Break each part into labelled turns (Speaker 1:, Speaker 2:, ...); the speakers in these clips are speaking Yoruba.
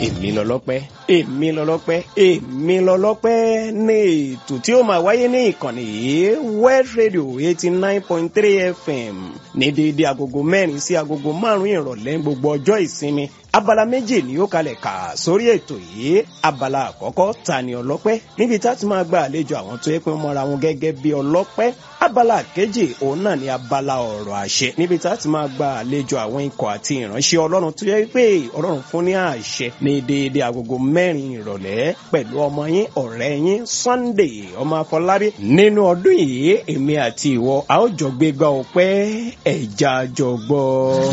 Speaker 1: èmi lọlọ́pẹ́ èmi lọlọ́pẹ́ èmi lọlọ́pẹ́ ní ètò tí ó máa wáyé ní ìkànnì yìí West Radio eighty nine point three FM ní déédéé agogo mẹ́rin sí agogo márùn-ún ìrọ̀lẹ́ gbogbo ọjọ́ ìsinmi abala méjì ni ó kalẹ̀ kà sórí ètò yìí abala àkọ́kọ́ ta ni ọlọ́pẹ́ níbi tá a ti máa gba àlejò àwọn tó yẹ pé wọ́n mọ́ra wọn gẹ́gẹ́ bí ọlọ́pẹ́ abala kejì òun náà ni abala ọ̀rọ̀ àṣẹ níbi tá a ti máa gba àlejò àwọn ikọ̀ àti ìránṣẹ́ ọlọ́run tó yẹ pé ọlọ́run fún ní àṣẹ ní déédéé agogo mẹ́rin ìrọ̀lẹ́ pẹ̀lú ọmọ yín ọ̀rẹ́ yín Sunday ọmọ Afọlábí nínú ọdún yìí èmi àti ìwọ a ó jọ gbégbá ọpẹ́ ẹ̀já jọ gbọ́.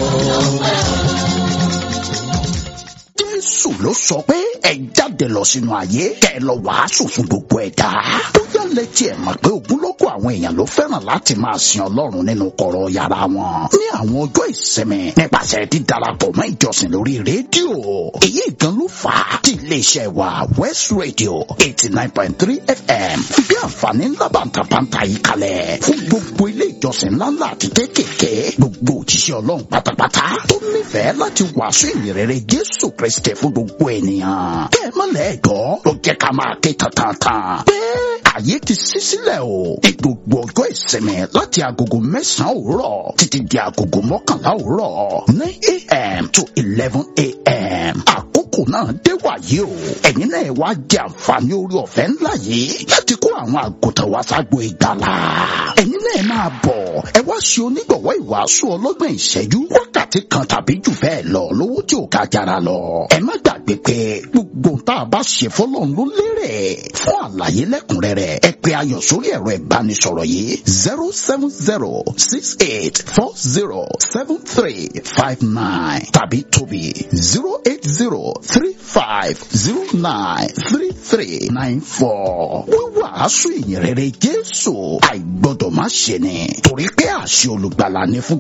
Speaker 2: jésù ló sọ pé ẹ jáde lọ sínú ayé kẹ ẹ lọ wàásù fún gbogbo ẹ̀dá bóyá lẹ́tí ẹ̀ mọ̀ pé ogunlọ́gọ̀ àwọn èèyàn ló fẹ́ràn láti máa sin ọlọ́run nínú kọ̀rọ̀ yàrá wọn ní àwọn ọjọ́ ìsinmi nípasẹ̀ dídarapọ̀ mọ́ ìjọsìn lórí rédíò èyí gan ló fà á tí iléeṣẹ́ wa West Radio eighty nine point three FM bí àǹfààní ńlá bàǹtàbàǹtà yìí kalẹ̀ fún gbogbo ilé ìjọsìn ńláńlá àti kéékèèké gbogbo òjíṣẹ́ ọlọ́run pátápátá tó nífẹ̀ẹ́ láti wàásù ìyìnrere Jésù Kristi fún gbogbo ènìyàn kẹ́ ẹ má lẹ́ẹ̀dọ́ ló jẹ́ ká máa ké tantan pé ààyè ti ṣí sílẹ̀ o ní gbogbo ọjọ́ ìsinmi láti agogo mẹ́sàn-án òwúrọ̀ títí di agogo mọ́kànlá òwúrọ̀ nine a.m. to eleven a.m. àkókò náà dé wàyí o ẹ̀yin náà wá jẹ àǹfààní orí ọ̀fẹ́ ńlá yìí láti kó àwọn àgùntàn wá ságbo ìgbàlà ẹ̀yin náà máa bọ̀ ẹ wá ṣe onígbọ̀wọ́ ìwàásù ọlọ́gbọ̀n ìṣẹ́jú wákàtí kan tàbí jù bẹ́ẹ̀ lọ lówó tí ò ká jara lọ ẹ má gbàgbé pé gbogbo tá a bá ṣe fọlọ́run ló lérè fún àlàyé lẹ́kùnrẹ́rẹ́ ẹ pè ayọ̀ sórí ẹ̀rọ ìbánisọ̀rọ̀ yìí zero seven zero six eight four zero seven three five nine tàbí tóbi zero eight zero three five zero nine three three nine four wíwàásù ìyìnrere Jésù àìgbọ́dọ̀ má ṣe ni torí pé àṣẹ olùgbàlà ni fún